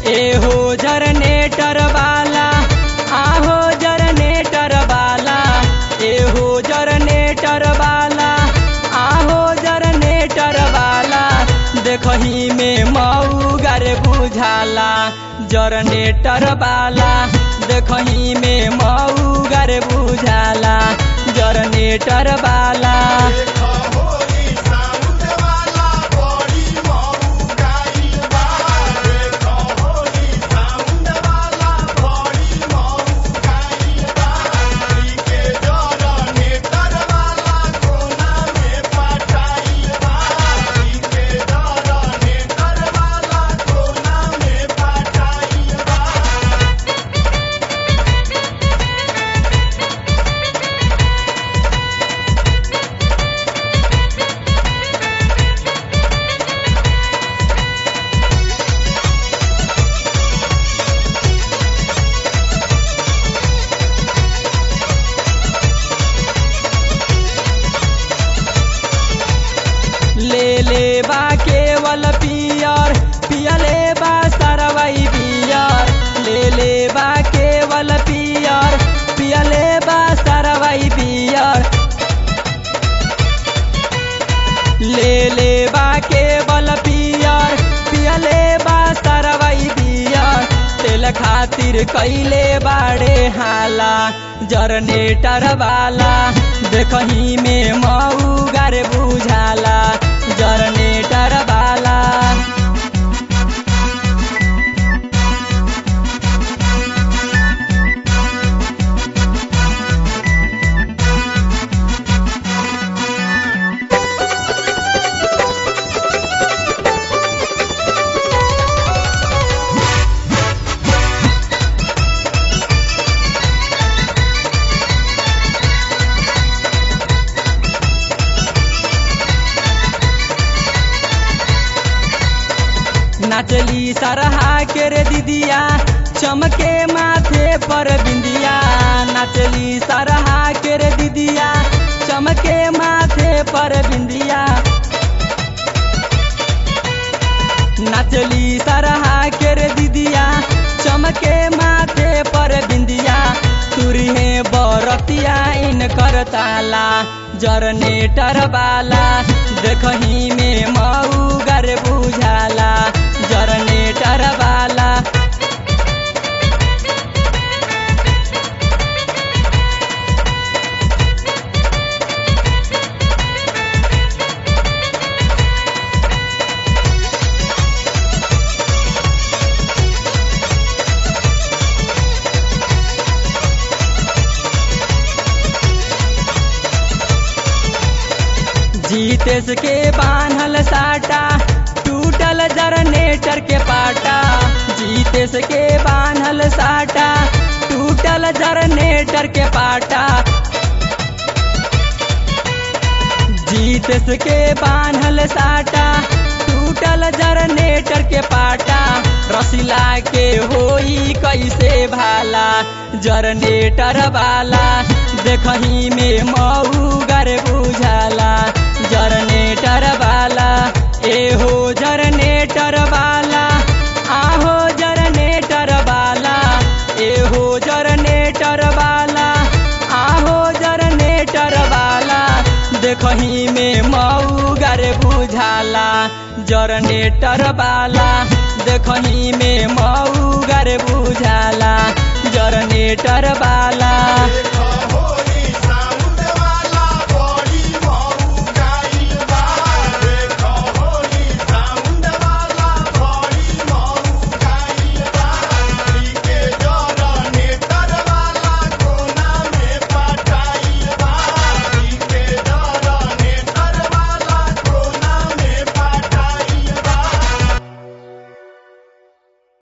एहो जनरेटर वाला आहो जनरेटर वाला एहो जनरेटर वाला आहो जनरेटर वाला देखही में मऊगर बुझाला जनरेटर वाला देखही में मऊगर बुझाला जनरेटर वाला ले ले बा केवल पियर पियले बा सरवई बियर ले ले बा केवल पियर पियले बा सरवई बियर ले ले बा केवल पियर पियले बा सरवई बियर तेल खातिर कैले बाड़े हाला जनरेटर वाला देखही में मऊगर बुझाला जनरेटर वाला नाचली सरहा के रे दीदिया चमके माथे पर बिंदिया नाचली सरहा के रे दीदिया चमके माथे पर बिंदिया नाचली सरहा के रे दीदिया चमके माथे पर बिंदिया तुरहे बरतिया इन करताला जनरेटर वाला देखही में मऊगर बुझाला जनरेटर वाला जीतेस के बान्हल साटा टूटल जनरेटर के पाटा जीतेस के बान्हल साटा टूटल जनरेटर के पाटा जीतेस के बान्हल साटा टूटल जनरेटर के पाटा रसिला के होई कैसे भाला जनरेटर वाला देखही में मऊगर बुझाला जनरेटर वाला एहो जनरेटर वाला आहो जनरेटर वाला एहो जनरेटर वाला आहो जनरेटर वाला देखही में मऊगर बुझाला जनरेटर वाला देखही में मऊगर बुझाला जनरेटर वाला